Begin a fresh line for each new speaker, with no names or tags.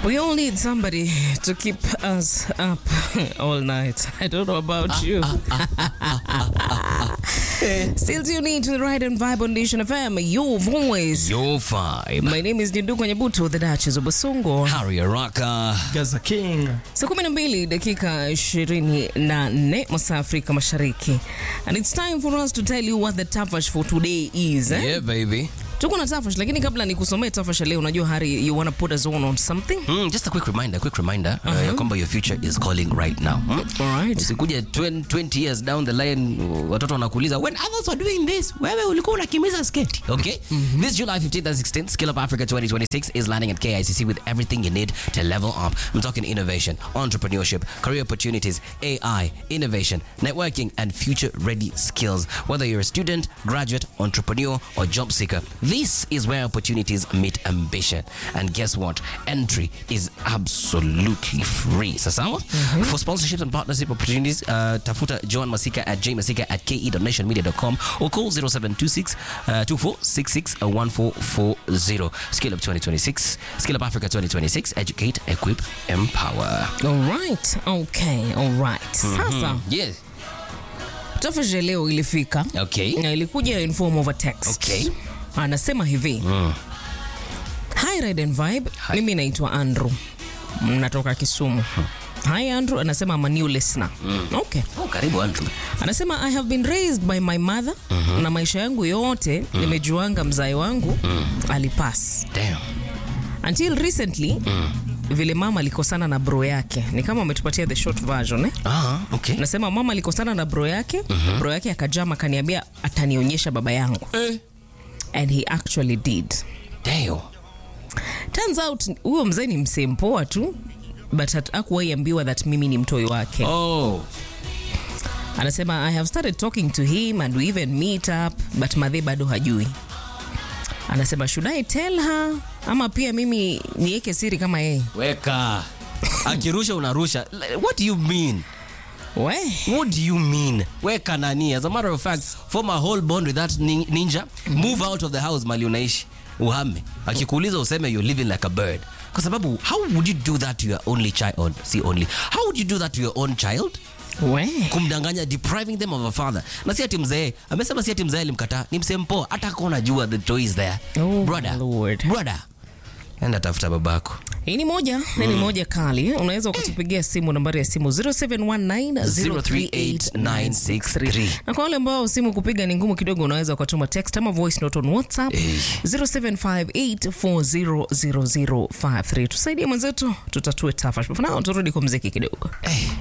We all need somebody to keep us up all night. I don't know about you. Still tuning to the Ride and Vibe on Nation FM, your voice.
Your vibe.
My name is Ndugu Nyabuto, the Duchess of Basongo.
Harry Araka.
Gaza King.
Saa kumi na mbili dakika ishirini na nne masaa Afrika Mashariki. And it's time for us to tell you what the tafash for today is. Eh?
Yeah, baby.
Tuko na tafash, lakini kabla nikusomee tafash ya leo, unajua Hari, you wanna put us on on something?
Mm, just a quick reminder, quick reminder uh, ya kwamba your future is calling right now. Mm?
Alright.
Usikuja 20, 20 years down the line uh, watoto wanakuuliza when others were doing this, wewe ulikuwa unakimiza sketi. Okay? This July 15th and 16th, Skill Up Africa 2026 is landing at KICC with everything you need to level up. I'm talking innovation, entrepreneurship, career opportunities, AI, innovation, networking, and future ready skills. Whether you're a student, graduate, entrepreneur, or job seeker, this is where opportunities meet ambition. And guess what? Entry is absolutely free. Sasawa? For sponsorships and partnership opportunities, uh, tafuta Joan Masika at jmasika at ke.nationmedia.com or call 0726 uh, 2466 1440. Skill Up 2026, Skill Up Africa 2026, educate, equip, empower.
Alright, okay, alright. Sasa
Yeah.
tafash ya leo ilifika
Okay.
na ilikuja in form of a text.
Okay.
Anasema hivi Hi Ride and Vibe,
Hi.
mimi naitwa Andrew, natoka Kisumu. Hi Andrew, anasema I'm a new listener. Okay.
Oh, karibu Andrew.
Anasema I have been raised by my mother na maisha yangu yote nimejuanga mzai wangu alipass
Damn.
until recently vile mama alikosana na bro yake, ni kama ametupatia the short version eh?
Ah, okay.
Nasema mama alikosana na bro yake bro yake akajama akaniambia atanionyesha baba yangu
Eh.
and he actually did.
Damn.
Turns out huyo mzee ni msee mpoa tu but hakuwahi ambiwa that mimi ni mtoi wake.
Oh.
Anasema I have started talking to him and we even meet up but madhe bado hajui. Anasema should I tell her ama pia mimi niweke siri kama yeye?
Weka. Akirusha unarusha. What do you mean?
We,
What do you mean? Weka nani? As a matter of fact, form a whole bond with that nin- ninja. Move out of the house mali unaishi. Uhame. Akikuuliza useme you're living like a bird. Kwa sababu how would you do that to your only child? See only. How would you do that to your own child?
we.
kumdanganya depriving them of a father na si ati mzee amesema si ati mzee alimkataa ni msee mpoa hata kama unajua the toy is there
Oh,
brother
Lord.
brother enda tafuta babako
Hii ni moja, hii ni moja kali. Unaweza ukatupigia simu nambari ya simu 0719038963. Na kwa wale ambao simu kupiga ni ngumu kidogo, unaweza ukatuma text ama voice note on WhatsApp 0758400053. Tusaidie mwenzetu, tutatue tafash. For now turudi kwa mziki kidogo.
hey.